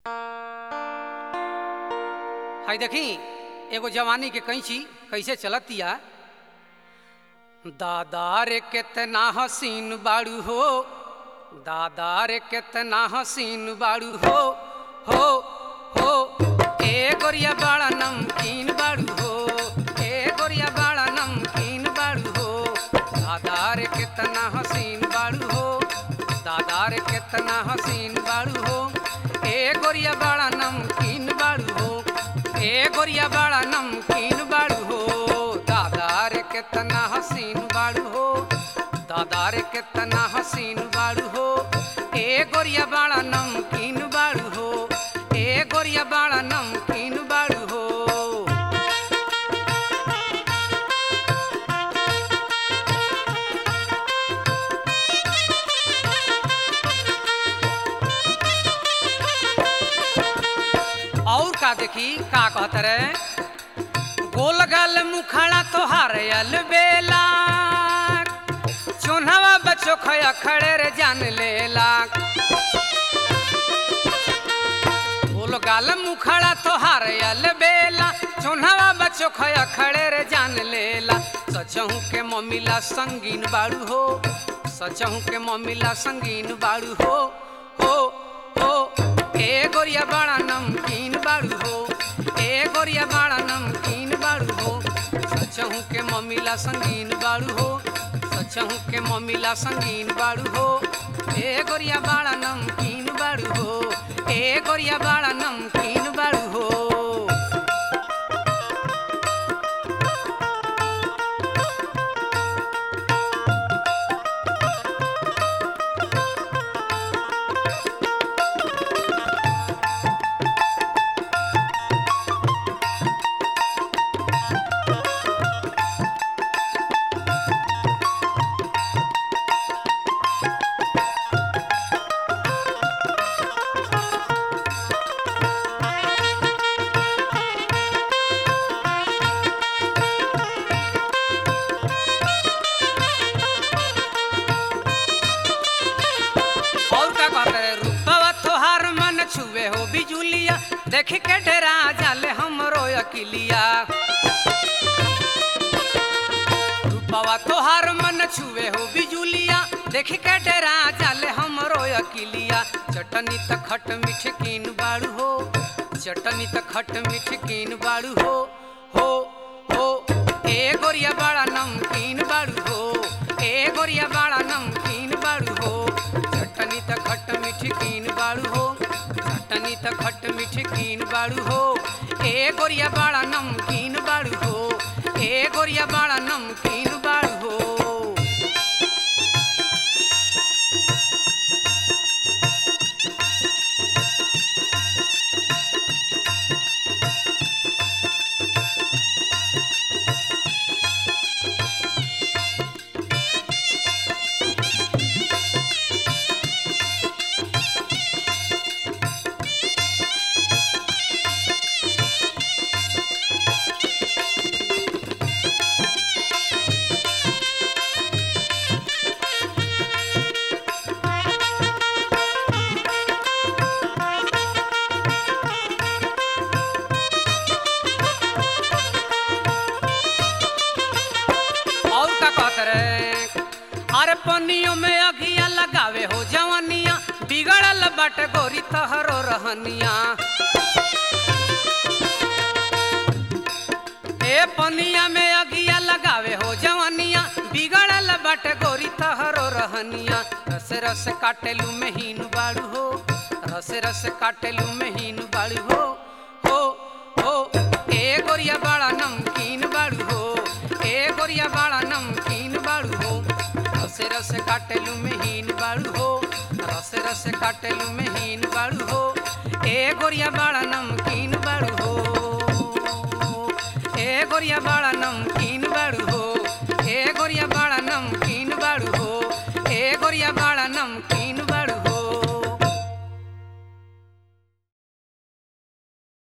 हाय देखी एगो जवानी के कैंची कैसे चलतिया दादा रे केतना हसीन बाड़ू हो दादा रे केतना हसीन बाड़ू हो हो हो ए गोरिया बाड़ा नमकीन बाड़ू हो ए गोरिया बाड़ा नमकीन बाड़ू हो दादा रे केतना हसीन बाड़ू हो दादा रे केतना हसीन बाड़ू हो ए गोरिया बाड़ा नमकीन बाड़ू हो ए गोरिया बाड़ा नमकीन बाड़ू हो दादा रे केतना हसीन बाड़ू हो दादा रे केतना हसीन बाड़ू हो ए गोरिया बाड़ा नमकीन बाड़ू हो ए गोरिया बाड़ा नमकीन बाड़ू हो और का देखी का कहत रे गोल गल मुखड़ा तोहार अल बेला चोन्हवा बच्चो खया खड़े रे जान लेला गोल गाल मुखड़ा तोहार अल बेला चोन्हवा बच्चो खया खड़े रे जान लेला सचहू के मम्मीला संगीन बाड़ू हो सचहू के मम्मीला संगीन बाड़ू हो हो हो ए गोरिया बाड़ा नमकीन बाड़ू हो ए गोरिया बाड़ा नमकीन बाड़ू हो सचहू के मम्मीला संगीन बाड़ू हो सचहू के मम्मीला संगीन बाड़ू हो ए गोरिया बाड़ा नमकीन बाड़ू हो ए गोरिया बाड़ा नमकीन बाड़ू हो और का कहते रे रूपवा तोहार मन छुए हो बिजुलिया देख के डरा जाले हमरो अकिलिया रूपवा तोहार मन छुए हो बिजुलिया देख के डरा जाले हमरो अकिलिया चटनी त खट मीठ कीन बाड़ू हो चटनी त खट मीठ कीन बाड़ू हो हो हो ए गोरिया बाड़ा नमकीन बाड़ू हो ए गोरिया बाड़ा नमकीन बाड़ू हो चटनी त खट मीठ कीन बाड़ू हो चटनी त खट मीठ कीन बाड़ू हो ए गोरिया बाड़ा नमकीन बाड़ू हो ए गोरिया बाड़ा नमकीन बाड़ू हो और का कहत रे अरे पनियों में अगिया लगावे हो जवनिया बिगड़ल बट गोरी तहरो रहनिया ए पनिया में अगिया लगावे हो जवनिया बिगड़ल बट गोरी तहरो रहनिया रस रस काटेलू महीन बाड़ू हो रस रस काटेलू महीन बाड़ू हो हो हो ए गोरिया बाड़ा नमकीन बाड़ू हो ए गोरिया बाड़ा नमकीन बाड़ू हो रस रस काटेलू महीन बाड़ू हो रस रस काटेलू महीन बाड़ू हो ए गोरिया बाड़ा नमकीन बाड़ू हो ए गोरिया बाड़ा नमकीन बाड़ू हो ए गोरिया बाड़ा नमकीन बाड़ू हो ए गोरिया बाड़ा नमकीन